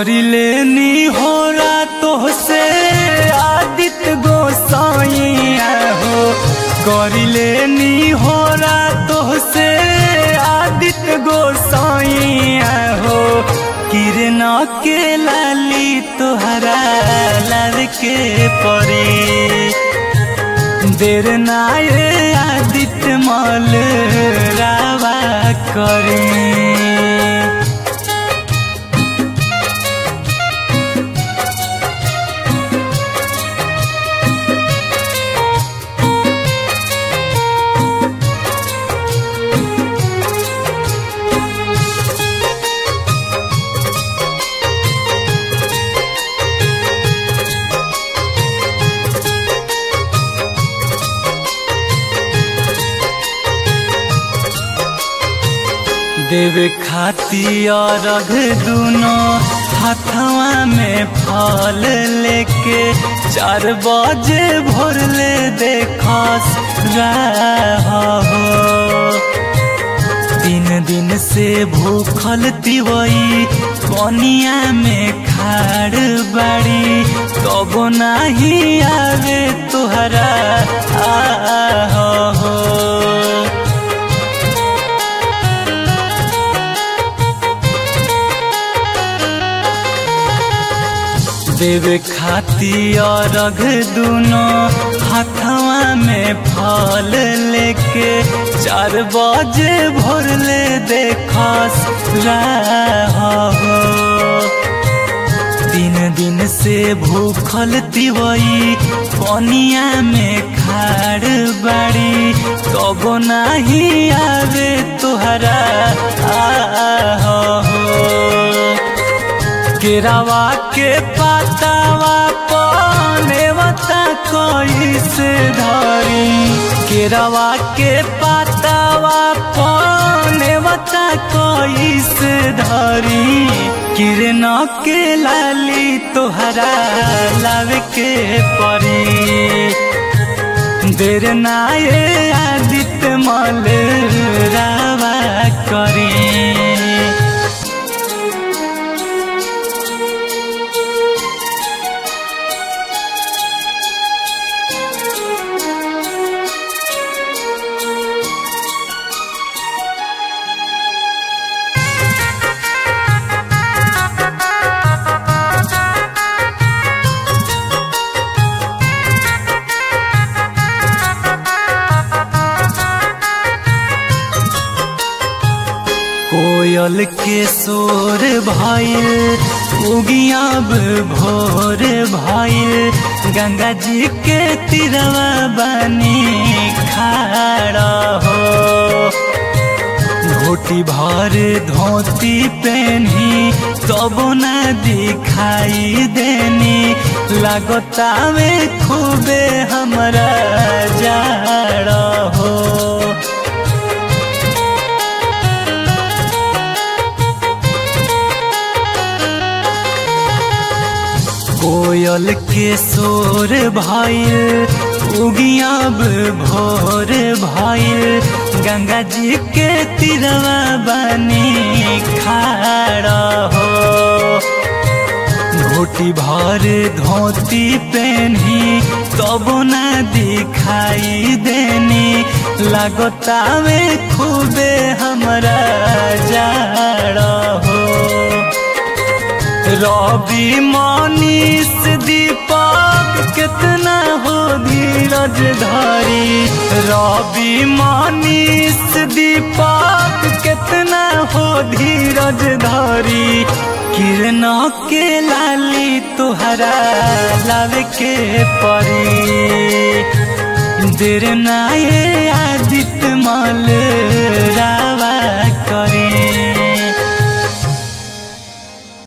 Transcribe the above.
करिले नी होला तोहसे आदित्य गोसाइया हो करिले नी होला तोहसे आदित्य गोसाइया हो किरण के लाली तोहरा लाल के परी देर नाये आदित्य मल रावा करी देवे खाती और रघ दुनो हाथवा में फल लेके चार बजे भोर ले देखस हो तीन दिन से भूखल तिवई कनिया में खाड़ बाड़ी तब नाही आवे तुहरा आ हो देवे खाती और रघ दुनो हाथवा में फल लेके चार बजे भोर ले देखस हो तीन दिन से भूखल तिवई पनिया में खाड़ बाड़ी तब नाही आवे तुहरा आ हो केरावा के पातावा पनेवता कैसे धरी केरावा के पातावा पनेवता कैसे धरी किरण के लाली तोहरा लाव के परी देर नाये आदित्य मल रावा करी कोयल के शोर भइल उगियाब भोर भइल गंगा जी के तिरवा बनी खाड़ा हो धोती भर धोती पहनी तब न दिखाई देनी लगतावे खूबे हमरा जाड़ा हो कोयल के शोर भइल उगियाब भोर भइल गंगा जी के तिरवा बनी खाड़ा हो धोती भर धोती पहनी तब न दिखाई देनी लगतावे खूबे हमरा जाड़ा हो रवि मनीष दीपक कितना हो धीरज धारी रवि मनीष दीपक कितना हो धीरज धारी किरण के लाली तुहरा लाव के परी देर नाये आदित्य मल रावा करी